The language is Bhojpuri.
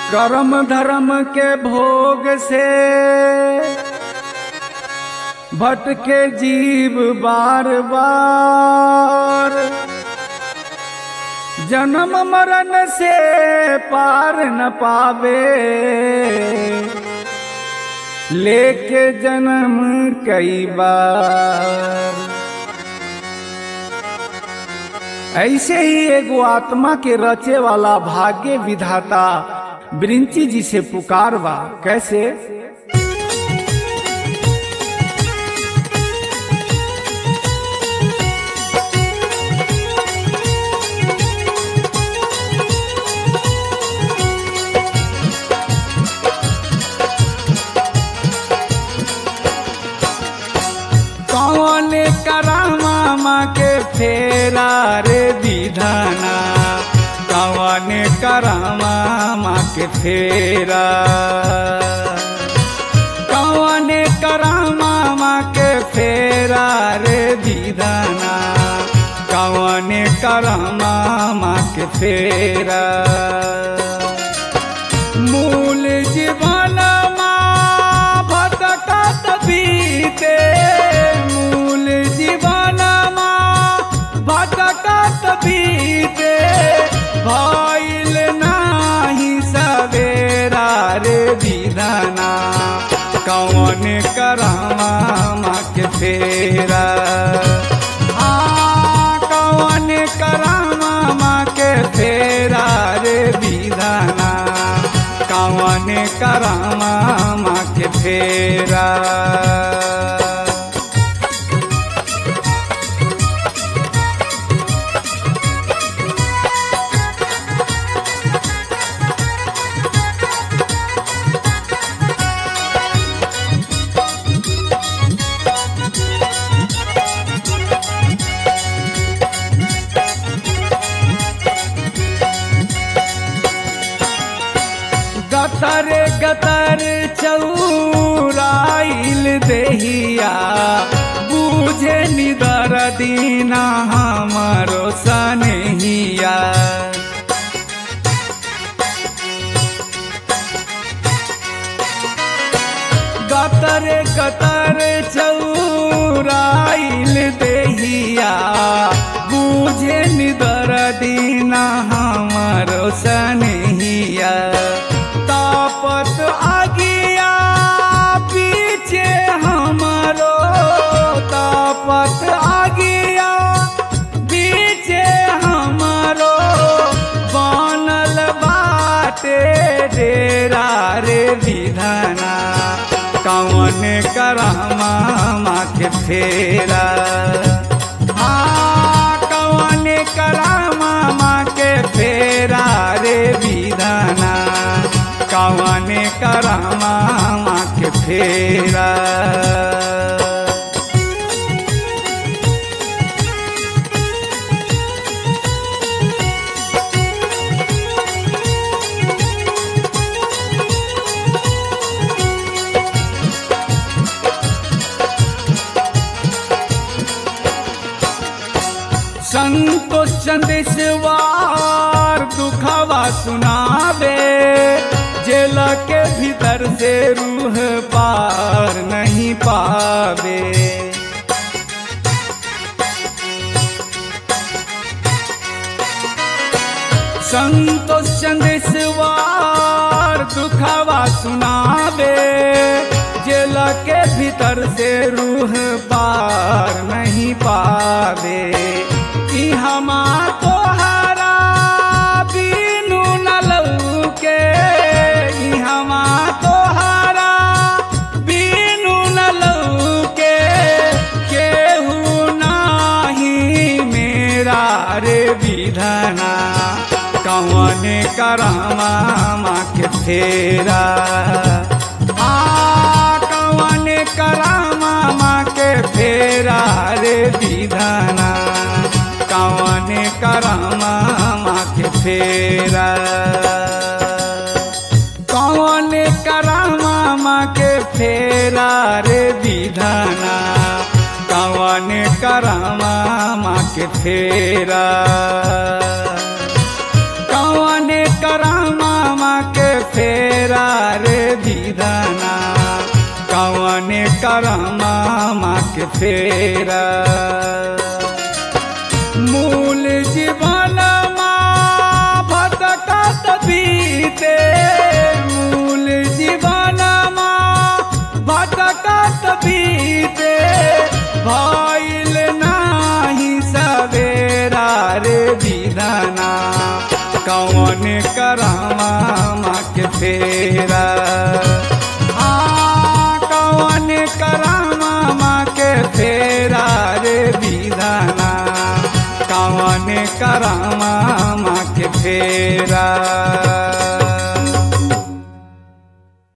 कर्म धर्म के भोग से भटके जीव बार बार जन्म मरण से पार न पावे लेके जन्म कई बार ऐसे ही एगो आत्मा के रचे वाला भाग्य विधाता ब्रिंची जी से पुकार बा कैसे कौन करामा माँ के फेरा रे विधाना कौन करामा माँ के फेरा कौन करामा माँ के फेरा रे विधाना कौन करामा माँ के फेरा मूल जीवन माँ भटकत बीते मूल जीवन माँ भटकत बीते भइल नाही सवेरा रे विधाना कौन करामा माँ के फेरा आ, कौन करामा माँ के फेरा रे विधाना कौन करामा माँ के फेरा गतर गतर चौराइल देहिया बूझे निदर दीना हमारो सनहिया गतर गतर चौराइल देहिया बूझे निदर दीना हमारो सनहिया तापत आगिया पीछे हमारो तापत आगिया पीछे हमारो बनल बाटे डेरा रे विधाना कौन करामा माँ के फेरा हाँ कौन करामा माँ के फेरा रे विधाना कौन करामा माँ के फेरा संतोष चंदेश्वर दुखवा सुनावे जेल के भीतर से रूह पार नहीं पावे संतोष चंदेश्वर दुखवा सुनावे जेल के भीतर से रूह पार नहीं पावे कि हमा तोहरा बीनू न लौके कि हमा तोहरा बीनू न लौके केहू नाही मेरा रे विधना कौन करामा माँ के फेरा आ कौन करामा माँ के फेरा रे विधाना कौन करामा माँ के फेरा कौन करामा माँ के फेरा रे विधाना कौन करामा माँ के फेरा कौन करामा माँ के फेरा फेरा मूल जीवन भटकत बीते मूल जीवन भटकत बीते भइल नाही सवेरा रे विधना कौन करावा के फेरा